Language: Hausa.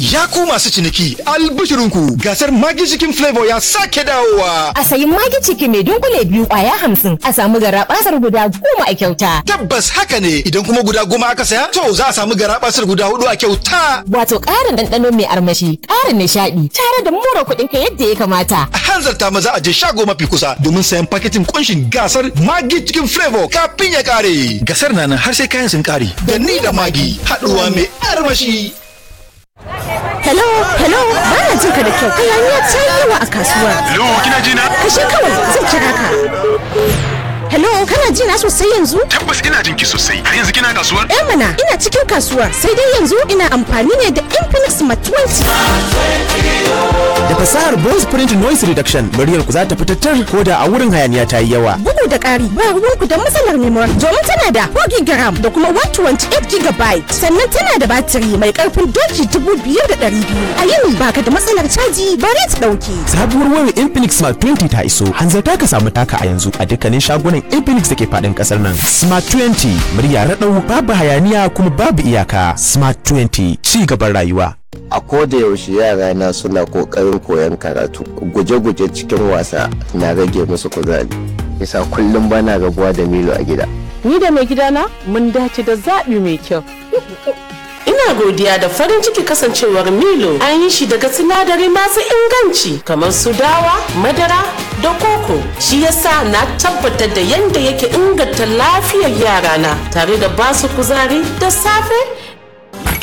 Ya ku masu ciniki albishirinku gasar Magi Chicken Flavor ya sake dawowa. A sayi Magi Chicken mai dunkule biyu kwaya hamsin a samu garabasar guda goma a kyauta. Tabbas haka ne idan kuma guda goma aka saya to za a samu garabasar guda hudu a kyauta. Wato ƙarin ɗanɗano mai armashi, ƙarin nishaɗi, tare da mura kuɗin ka yadda ya kamata. A hanzarta maza a je shago mafi kusa domin sayan paketin kunshin gasar Magi Chicken Flavor kafin ya kare. Gasar na nan har sai kayan sun kare. Da ni da Magi haɗuwa mai armashi. Hello, hello, ba na jin ka da kyau. Hayaniya ta yi yawa a kasuwar. Hello, kina ji na? Kashe kawai zan kira ka. Hello, kana ji na sosai yanzu? Tabbas ina jin ki sosai. Har yanzu kina kasuwar? Eh mana, ina cikin kasuwar. Sai dai yanzu ina amfani ne da Infinix Smart 20. Da fasahar voice print noise reduction, muryar ku za ta fitattar ko da a wurin hayaniya ta yi yawa. Bugu da ƙari, ba ruwanku da matsalar memory domin tana da 4 GB da kuma 128 GB. Sannan tana da batiri mai ƙarfin doki 5200. A yini baka da matsalar caji bare ta ɗauke. Sabuwar wayar Infinix Smart 20 ta iso. Hanzarta ka samu taka a yanzu a dukkanin shagunan Infinix da ke faɗin ƙasar nan. Smart 20 murya raɗau babu hayaniya kuma babu iyaka. Smart 20 ci gaban rayuwa. a koda yaushe yara na suna kokarin koyon karatu guje-guje cikin wasa na rage musu kuzari yasa kullum bana rabuwa da milo a gida Ni da mai gidana mun dace da zaɓi mai kyau. Ina godiya da farin ciki kasancewar Milo an yi shi daga sinadari masu inganci kamar su dawa, madara da koko. Shi yasa na tabbatar da yadda yake inganta lafiyar yarana tare da basu kuzari da safe